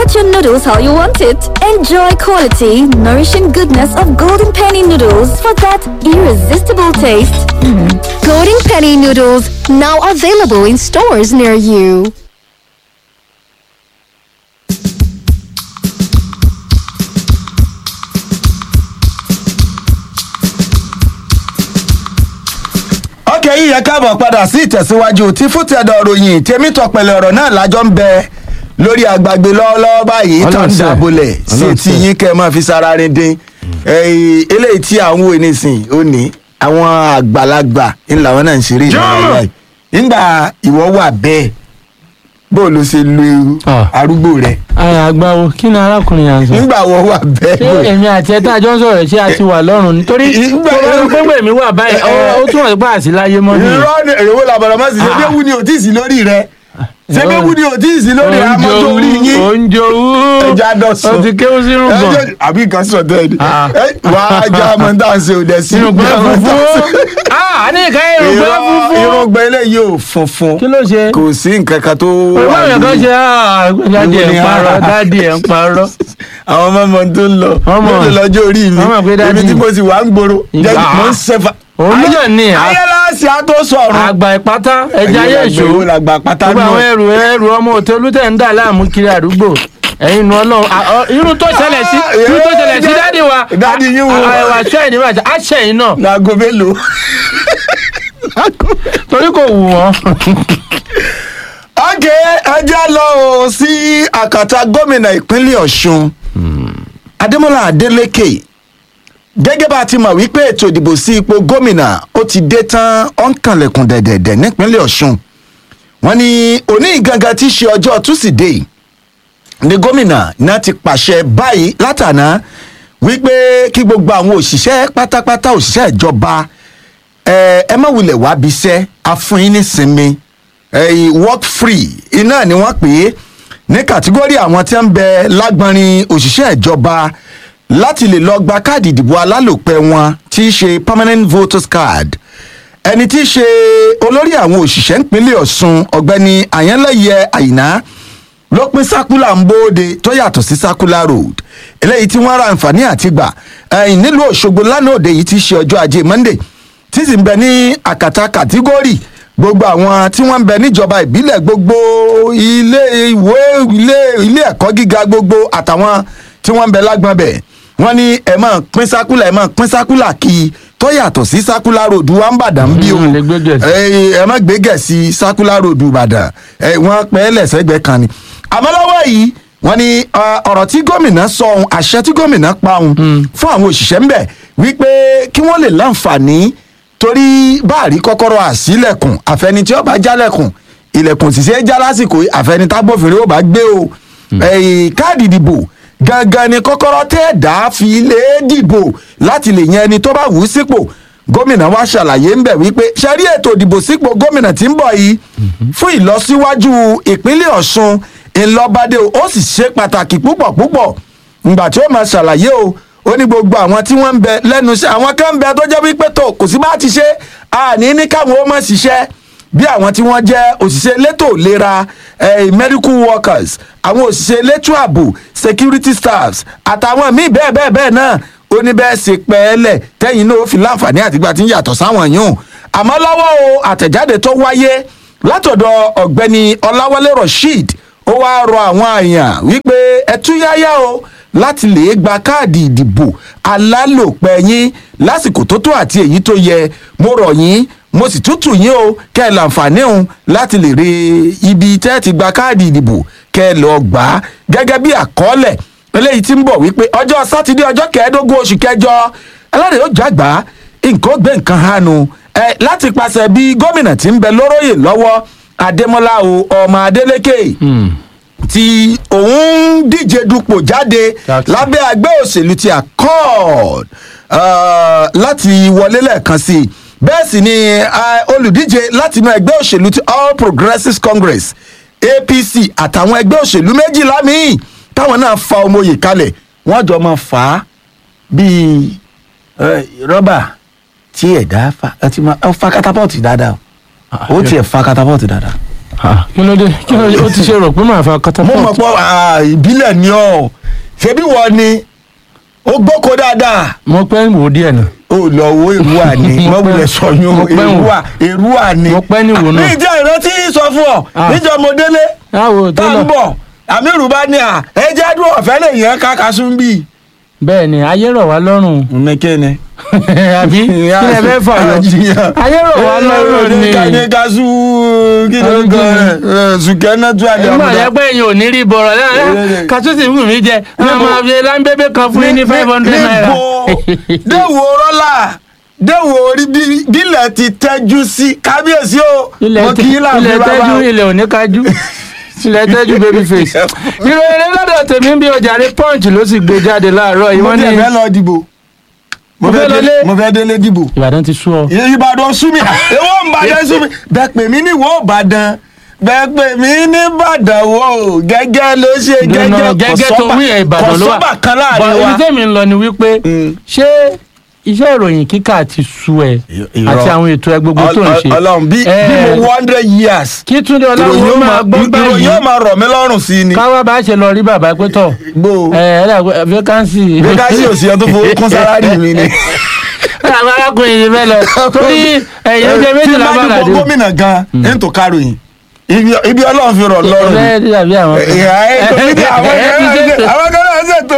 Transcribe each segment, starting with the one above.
Get your noodles how you want it. Enjoy quality, nourishing goodness of Golden Penny noodles for that irresistible taste. Golden Penny noodles now available in stores near you. ọkẹ́ yìí yẹ káàbọ̀ padà sí ìtẹ̀síwájú tí fútẹ̀dọ̀ ròyìn tèmi tọpẹlẹ ọ̀rọ̀ náà lájọ́ ń bẹ lórí àgbàgbé lọ́wọ́lọ́wọ́ báyìí tó ń Ọlọ́run ṣe. dàbọ̀lẹ̀ sí Ọlọ́run ti ṣe. yín kẹ́ ẹ máa fi sára rin dín Ẹ̀yìn, eléyìí tí à ń wò nísìn ó ní àwọn àgbàlagbà ń làwọn náà ń ṣeré ìdárayá yìí nígbà ìwọ wà bẹ́ẹ̀ bó ló ṣe lu Ah. arúgbó rẹ ara àgbáwo kí ni arákùnrin yà ń sọ. nígbà wọ wà bẹ́ẹ̀ ṣé èmi àti ẹ̀ta àjọ ń sọ̀rọ̀ ṣé a ti wà lọ́rùn nítorí tó Ìgbà- bá lọ pé mi wà báyìí ó- ó túmọ̀ sí pé àti láyé mọ́ ni. irọ́ ni èrèwó làbàrà má sì ṣe Ah. bí ewu ni ò tí ì sí lórí rẹ ṣé bí ewu ni ò tí ì sí lórí amọ́tò orí yín oúnjẹ owó ẹja dọ̀sán o ti kéwú sínú gbọ̀n Ẹjọ́- àbí nǹkan sọ tẹ́ ẹ ní Ah. Ẹ, wà á já ọmọ tá à ń ṣe òde sí sínú gbọ̀n funfun ah ní ìka irùngbọ̀n funfun irùngbọ̀n eléyìí ò funfun kí ló ṣe. kò sí nǹkan kan tó pẹ̀lú wà àwọn èèyàn kan lórí. ṣe ah dáàdì ẹ̀ ń Ewu ni parọ́ ah. dáàdì ẹ̀ ń parọ́. àwọn ọmọ ọmọ tó ń lọ Ọmọ. lórí lọ́jọ́ orí mi Wọ́n mọ̀ pé dáàdì- ibi tí mo sì wà ń gbòòrò Ìgbà- jẹ́ mo ń ṣẹ́fà. Òun náà ni, ah. ayélujára á tó sọ̀rọ̀. àgbà ìpátá ẹja ayé ìṣó ìwé làgbà pátá gbogbo àwọn náà. ẹrù ẹrù ọmọ òtẹ olùtẹ̀ ń dà láàmú kiri àdúgbò ẹ̀yin nu ọlọ́run à, ọ, irun tó ṣẹlẹ̀ sí Ah, irun tó yeah, ṣẹlẹ̀ sí yeah. dáàdì wa Dáàdì yín wo? àìwà aṣọ ẹ̀ níwájú aṣẹ yìí náà láago mélòó. torí kò wù wọ́n. ọ̀gẹ̀ ẹjẹ́ lọ o sí àkàtà gómìnà ìpínlẹ̀ ọ̀ṣun adémọlá adélèké gẹ́gẹ́ bá a ti mọ̀ wípé ètò ìdìbò sí ipò gómìnà ó ti dé tán ó ń kànlẹ̀kùn dẹ̀dẹ̀dẹ̀ nípínlẹ̀ ọ̀ṣun wọ́n ní òní gangan tí í ṣe ọjọ́ túsídẹ̀ẹ́ ní gómìnà náà ti pàṣẹ báyìí látàná wípé kí gbogbo àwọn òṣìṣẹ́ pátápátá òṣìṣẹ́ ìjọba ẹ ẹ má wulẹ̀ wá bí iṣẹ́ afúnyín nísinmi ẹ̀yìn work free iná ni wọ́n pè é ní kàtígórì àwọn tí ń bẹ lágbọ́nrin òṣìṣẹ́ ìjọba láti lè lọ gba káàdì ìdìbò alálòpẹ́ wọn tí í ṣe permanent voters card ẹni tí í ṣe olórí àwọn òṣìṣẹ́ ìpínlẹ̀ ọ̀ṣun ọ̀gbẹ́ni àyànlẹ́yẹ àyìnà ló pín sákúlà ń bóde tó yàtọ̀ sí sákúlà road eléyìí tí wọ́n ra àǹfààní àti gbà ẹ̀yìn nílùú òṣogbo lánàá òde yìí ti ṣe ọjọ́ ajé monday tí sì ń bẹ ní àkàtà kàtígórì gbogbo àwọn tí wọ́n ń bẹ níjọba ìbílẹ̀ gbogbo ilé ìwé ilé ilé ẹ̀kọ́ gíga gbogbo àtàwọn tí wọ́n ń bẹ lágbọ́n bẹ̀ wọ́n ní ẹ̀ máa pín sákúlà ẹ̀ máa pín sákúlà kí i tó yàtọ̀ sí sákúlà road wa ń bàdàn bí o Mm, lè gbé gẹ̀ẹ́sì. ẹ ẹ má gbé gẹ̀ẹ́sì sákúlà road ìbàdàn ẹ wọ́n pẹ́ lẹ́sẹ̀gbẹ́ kan ni àmọ́ lọ́wọ́ yìí wọ́n ní ọ, ọ̀rọ̀ tí gómìnà sọ ohun àṣẹ tí gómìnà pa ohun fún àwọn òṣìṣẹ́ ń bẹ̀ wípé kí wọ́n lè láǹfààní torí báàrí kọ́kọ́rọ́ àsílẹ̀kùn àfẹni tí ó bá jálẹ̀kùn ilẹ̀kùn sì ṣe é já lásìkò yìí, àfẹni tágbófinró ó bá gbé o ẹ̀yìn káàdì ìdìbò gangan ni kọ́kọ́rọ́ tẹ́ dá fi lè dìbò láti lè yan ẹni tó bá wù ú sípò gómìnà wa ṣàlàyé ń bẹ̀ wípé ṣe rí ètò ìdìbò sípò gómìnà tí ń bọ̀ yìí fún ìlọsíwájú ìpínlẹ̀ ọ̀ṣun ńlọbadé o ó sì ṣe pàtàkì púpọ̀ púpọ̀ ǹgbà tí ó máa ṣàlàyé o ó ní gbogbo àwọn tí wọ́n ń bẹ lẹ́nu iṣẹ́ àwọn kan ń bẹ tó jẹ́ wípé tó kò sí bá ti ṣe àní ní káwọn ó mọ̀ ṣiṣẹ́ bí àwọn tí wọ́n jẹ́ òṣìṣẹ́ elétò ìlera eh, medical workers àwọn òṣìṣẹ́ elétò ààbò security staffs àtàwọn míì bẹ́ẹ̀ bẹ́ẹ̀ bẹ́ẹ̀ náà ó ní bẹ́ẹ̀ ṣe pẹ́ẹ́lẹ̀ tẹ́yìn náà ó fi láǹfààní àtìgbà tí ń yàtọ̀ sáwọn yòó àmọ́ lọ́wọ́ o àtẹ̀jáde tó wáyé látọ̀dọ̀ ọ̀gbẹ́ni ọláwálé rasheed ó wáá rọ àwọn èèyàn wípé ẹtúyáyá o láti lè gba káàdì ìdìbò alálòpẹ́ yín lásìkò tó tó àti èyí tó yẹ mo rọ̀ yín mo sì tútù yín o kẹ́ ẹ láǹfààní òun láti lè rí ibi tẹ́ ẹ ti gba káàdì ìdìbò kẹ́ ẹ lọ́ọ́ gbà á gẹ́gẹ́ bí àkọọ́lẹ̀ eléyìí ti ń bọ̀ wípé ọjọ́ sátidé ọjọ́ kẹẹ̀ẹ́dógún oṣù kẹjọ alárè ó jàgbá nǹkan ó gbé nǹkan hánu ẹ láti pàṣẹ bí gómìnà tí ń bẹ lóróyè lọ́wọ́ adémọlá o ọmọ adélékè tí òun ń díje dupò jáde Jackson. lábẹ́ àgbẹ̀ òṣèlú ti accord uh, láti wọlé lẹ́ẹ̀kan sí i bẹ́ẹ̀ sì ni uh, olùdíje láti inú ẹgbẹ́ òṣèlú ti all progressives congress apc àtàwọn ẹgbẹ́ òṣèlú méjìlá míì táwọn náà fa ọmọye kalẹ̀ wọ́n jọ máa fà á bíi eh, rọ́bà tí ẹ̀dá fa ẹ ti máa ẹ fa katapọ́ọ̀tì dáadáa o ó tiẹ̀ fa katapọ́ọ̀tì dáadáa. Ah, kí ló dé kí ló dé ó ti ṣe rò pé màá fa mo catapult. mọ̀ pọ̀ ah, ìbílẹ̀ ni ọ́ ṣebí wọ́n ni ó gbóko dáadáa mo pẹ́ wò díẹ̀ nà. ó lọ wo èrúwà ni Mo wọ́n pẹ́- wulẹ̀ sọyún mo pẹ́ wò. èrúwà èrúwà ni. mo pẹ́ ní wò ní náà. ìjẹ́ ìrántí sọ fún ọ Ah. níjọ́ mo délé báwo tó tá ń lọ. bọ̀ àmírù bá ní à ẹ jẹ́ dúró ọ̀fẹ́ lè yẹn káka sún bí. bẹ́ẹ̀ ni ayé rọ̀ wá lọ́rùn. mẹ́kẹ́ni. àbí kí lè fẹ́ fà lọ. ayé rọ̀ wá lọ́rùn ni. ní kasu kí ló ń gan ẹ sùkẹ́ náà tún àdé nígbà yẹn pé èèyàn ò ní rí bọ̀rọ̀ lẹ́yìn kàtúntì wù mí jẹ wọn máa fi láńbébé kan fún yín ní five hundred naira. níbo déwò rọ́là déwò orí bí- bílẹ̀ ti tẹ́jú sí kábíyèsí o ilẹ̀ mo kì í tẹ- láàbí ilẹ̀ bàbá tẹ́jú o. ilẹ̀ ò ní kájú ilẹ̀ tẹ́jú baby face. ìròyìn lọ́dọ̀ tèmi ń bí ọjà rí punch ló sì gbé jáde láàárọ̀ yìí mo wọ́n ní tẹ̀ fẹ́ lọ dìbò mo Mo fẹ́ fẹ́ lọ délé lé. mo fẹ́ délé dìbò ìbàdàn ti sú ọ. ìbàdàn sú mi èwo ń bàdàn sú mi bẹ́ẹ̀ pè mí ní ìwọ ìbàdàn bẹ́ẹ̀ pè mí ní ìbàdàn wo gẹ́gẹ́ ló ṣe gẹ́gẹ́ gẹ́gẹ́ tó wí ẹ̀ ìbàdàn ló wà kọ̀sọ́bà kan láàrin Bọ̀ wa. ibi tèmi ń lọ ni wípé Mm. ṣé iṣẹ́ ìròyìn kíkà ti sú ẹ Irọ́. àti àwọn ètò ẹ gbogbo tó ń ṣe. ọlọ́run bí bí Eh, mo one hundred years kí túndé ìròyìn ọlọ́run yóò máa máa gbọ́ ìròyìn báyìí yóò máa rọ̀ mí lọ́rùn sí i ni. káwá bá ṣe lọ rí bàbá pé tọ̀ gbó ẹ ẹ dàgbé vacancy. vacancy ò sí ọ tó fowó kún sálárì mi ni. àwọn arákùnrin yìí fẹ́ lọ torí ẹ̀yìn oúnjẹ méjìlá tí bá bá kàdé. dúpọ̀ gómìnà gan ní tó káròyìn Ibi- ibi ọlọ́run fi rọ̀ lọ́rùn ẹ ni. ẹ dàbí àwọn. ìhà ẹ̀ tó ní kí àwọn ẹ ti kan náà ṣètò. ṣe- àwọn kan náà ṣètò.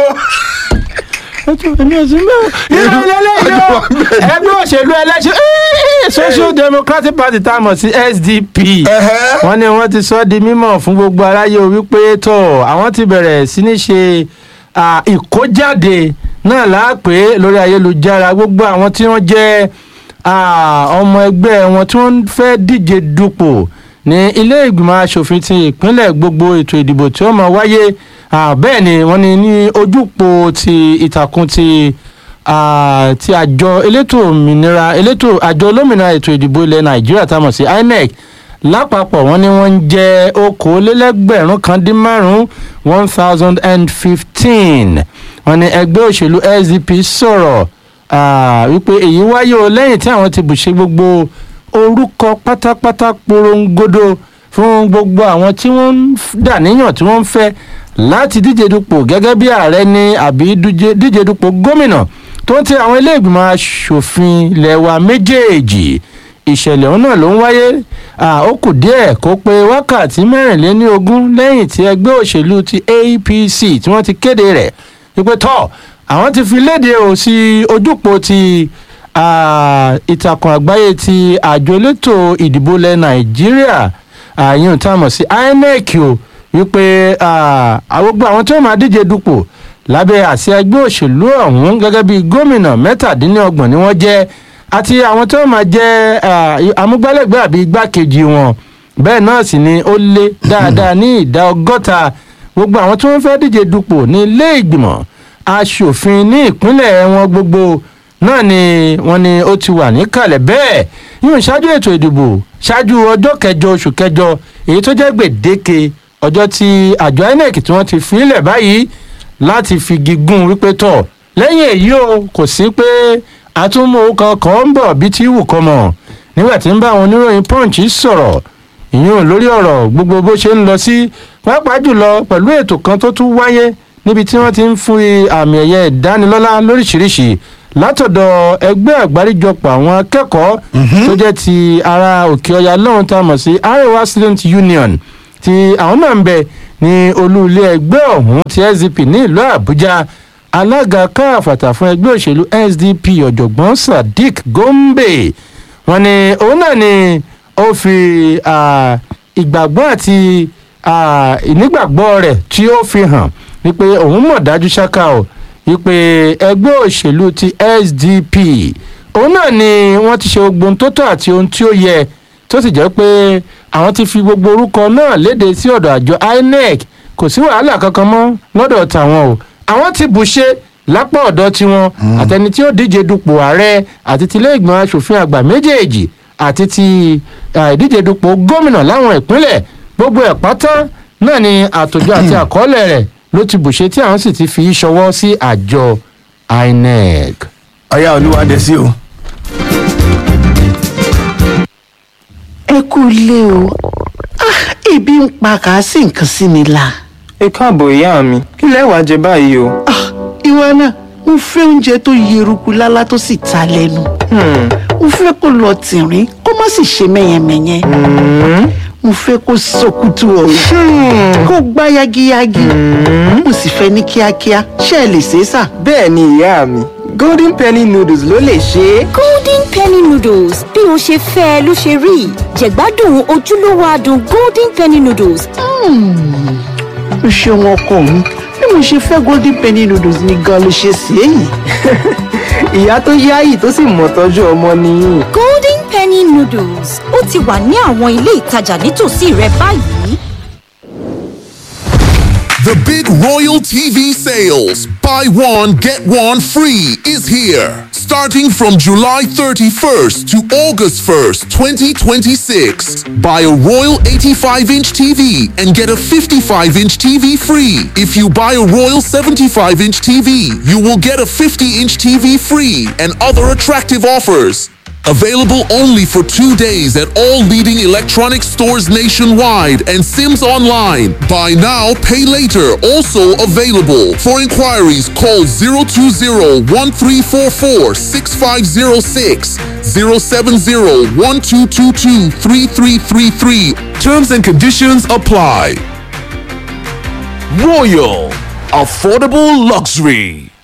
èmi ò sí mẹ́wọ̀. irú lélẹ́yìn o ẹgbẹ́ òṣèlú ẹlẹ́sìn social democratic party tá a mọ̀ sí sdp Ẹ̀hẹ́. wọ́n ní wọ́n ti sọ ọ́ di mímọ̀ fún gbogbo aráyé o wípé tó àwọn ti bẹ̀rẹ̀ sí ní ṣe à, ìkójáde náà láàpẹ́ lórí ayélujára gbogbo àwọn tí wọ́n jẹ́ à, ọmọ ẹgbẹ́ wọn tí wọ́n fẹ́ díje dupò ní ilé ìgbìmọ̀ asòfin ti ìpínlẹ̀ gbogbo ètò ìdìbò tí ó máa wáyé à, bẹ́ẹ̀ ni wọ́n ní ní ojúpò ti ìtàkùn ti ah, ti àjọ elétò òmìnira elétò àjọ olómìnira ètò ìdìbò ilẹ̀ nàìjíríà tá a mọ̀ sí inec lápapọ̀ wọ́n ní wọ́n ń jẹ́ okòólélẹ́gbẹ̀rún kan dín márùn-ún one thousand and fifteen wọ́n ní ẹgbẹ́ òṣèlú sdp sọ̀rọ̀ ah, wípé èyí wáyé o lẹ́yìn tí àwọn ti bùṣe gbogbo orúkọ pátápátá porongodo fún gbogbo àwọn tí wọ́n ń f- dàníyàn tí wọ́n ń fẹ́ láti díje dupò gẹ́gẹ́ bí ààrẹ ní àbí dúje- díje dupò gómìnà tó ń ti àwọn ilé ìgbìmọ̀ asòfin ilẹ̀ wa méjèèjì ìṣẹ̀lẹ̀ ọ̀hún náà ló ń wáyé à, ó kù díẹ̀ kó pé wákàtí mẹ́rìnléní ogún lẹ́yìn tí ẹgbẹ́ òṣèlú ti apc tí wọ́n ti kéde rẹ̀ wípé tọ́ àwọn ti fi léde ò sí ojúpọ̀ ti à, ìtàkùn àgbáyé ti àjọ elétò ìdìbò ilẹ̀ nàìjíríà àyùn tá a mọ̀ sí inec o wípé à, àwọn gbogbo àwọn tí wọ́n máa díje dupò lábẹ́ àsíá ẹgbẹ́ òṣèlú ọ̀hún gẹ́gẹ́ bí gómìnà mẹ́tàdínlọ́gbọ̀n ni wọ́n jẹ́ àti àwọn tí wọ́n máa jẹ́ à, amúgbálẹ́gbẹ́ àbí igbákejì wọn bẹ́ẹ̀ náà sì ni ó lé dáadáa ní ìdá ọgọ́ta gbogbo àwọn tí wọ́n fẹ́ díje dupò ní ilé ìgbìmọ̀ asòfin ní ìpínlẹ̀ wọn gbogbo náà ni wọ́n ní ó ti wà níkàlẹ̀ bẹ́ẹ̀ yóò ṣáájú ètò ìdìbò ṣáájú ọjọ́ kẹjọ oṣù kẹjọ èyí tó jẹ́ gbèdéke ọjọ́ tí àjọ inec tí wọ́n ti fi ilẹ̀ báyìí láti fi gígùn wípé tọ̀ lẹ́yìn èyí o kò sí pé àtúmọ̀ kankan ń bọ̀ bí tí wù kọ́ mọ̀ nígbà tí ń bá àwọn oníròyìn punch sọ̀rọ̀ ìyún lórí ọ̀rọ̀ gbogbo bó ṣe ń lọ sí pàápàá jùlọ pẹ̀lú ètò kan tó tún wáyé níbi tí wọ́n ti ń fún àmì ẹ̀yẹ ìdánilọ́lá lóríṣiríṣi látọ̀dọ̀ ẹgbẹ́ àgbáríjọpọ̀ àwọn akẹ́kọ̀ọ́ tó jẹ́ ti ara òkè ọya lọ́hùn tá a mọ̀ sí arewa student union tí àwọn náà ń bẹ ní olú ilé ẹgbẹ́ ọ̀hún ti sdp ní ìlú àbújá alága káàfàtà fún ẹgbẹ́ òṣèlú sdp ọ̀jọ̀gbọ́n sadiq gombe wọn ni òun náà ni ó fi ah, ìgbàgbọ́ àti ah, ìnígbàgbọ́ rẹ̀ tí ó fi hàn wípé òun mọ̀ dájú ṣáká o wípé ẹgbẹ́ òṣèlú ti sdp òun náà ni wọ́n ti ṣe gbogbo ohun tó tọ́ àti ohun tí ó yẹ tó sì jẹ́ pé àwọn ti fi gbogbo orúkọ náà léde sí ọ̀dọ̀ àjọ inec kò sí wàhálà kankan mọ́ lọ́dọ̀ tàwọn o àwọn ti bù ṣe lápá ọ̀dọ̀ tiwọn àtẹni tí ó díje dupò ààrẹ àti tilé ìgbìmọ̀ asòfin àgbà méjèèjì àti ti ah, ìdíje dupò gómìnà láwọn ìpínlẹ̀ gbogbo ẹ̀ pátá náà ni àtòjọ àti àkọọ́lẹ̀ rẹ̀ ló ti bù ṣe tí àwọn sì ti fi í ṣọwọ́ sí àjọ inec. ọ̀yá olúwadé sí o. ẹ kú ilé o Ah, ebi ń pa kà á sí nǹkan sí mi la. ẹ káàbọ̀ ìyá mi kí lẹ wá jẹ báyìí o. Ah, ìwọ náà mo fẹ́ oúnjẹ tó yeruku lálá tó sì ta lẹ́nu. mo fẹ́ kó lọ tìrín kó má sì ṣe mẹ́yẹmẹ́yẹ. mo fẹ́ kó sọkútù ọ̀rọ̀ kó gbá yagiyagi. mo sì fẹ́ ní kíákíá ṣé ẹ lè ṣe é sà. bẹ́ẹ̀ ni ìyá mi golden penny noodles ló lè ṣe é. golden penny noodles bí o ṣe fẹ́ ẹ ló ṣe rí jẹ̀gbádùn ojúlówó adùn golden penny noodles o ṣeun ọkọ mi bí mo ṣe fẹ́ golden penny noodles ni gan ló ṣe sí èyí. ìyá tó yáyì tó sì mọ̀ tọ́jú ọmọ nìyí. golden penny noodles ó ti wà ní àwọn ilé ìtajà nítòsí rẹ báyìí. The big Royal TV sales, buy one, get one free, is here. Starting from July 31st to August 1st, 2026. Buy a Royal 85 inch TV and get a 55 inch TV free. If you buy a Royal 75 inch TV, you will get a 50 inch TV free and other attractive offers. Available only for two days at all leading electronics stores nationwide and Sims Online. Buy now, pay later. Also available. For inquiries, call 020-1344-6506, 070-1222-3333. Terms and conditions apply. Royal. Affordable Luxury.